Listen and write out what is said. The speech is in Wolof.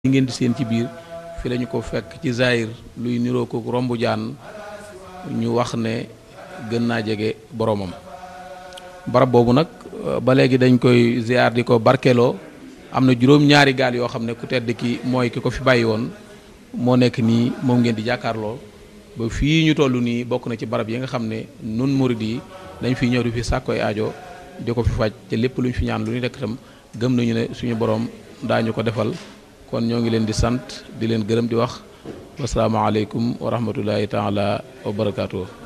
li ngeen di seen ci biir fi lañu ko fekk ci Zahir luy niroo ko rombu jaan ñu wax ne gën naa jege boroomam barab boobu nag ba léegi dañ koy ziar di ko barkeloo am na juróom-ñaari gaal yoo xam ne ku tedd ki mooy ki ko fi bàyyi woon moo nekk nii moom ngeen di jàkkaarloo ba fii ñu toll nii bokk na ci barab yi nga xam ne nun murid yi dañ fi ñëw di fi sàkkoy aajo di ko fi faj te lépp lu ñu fi ñaan lu ñu rekk itam gëm nañu ne suñu borom daañu ko defal kon ñoo ngi leen di sant di leen gërëm di wax wasalaamaaleykum wa rahmatullahi taala wa barakaatu.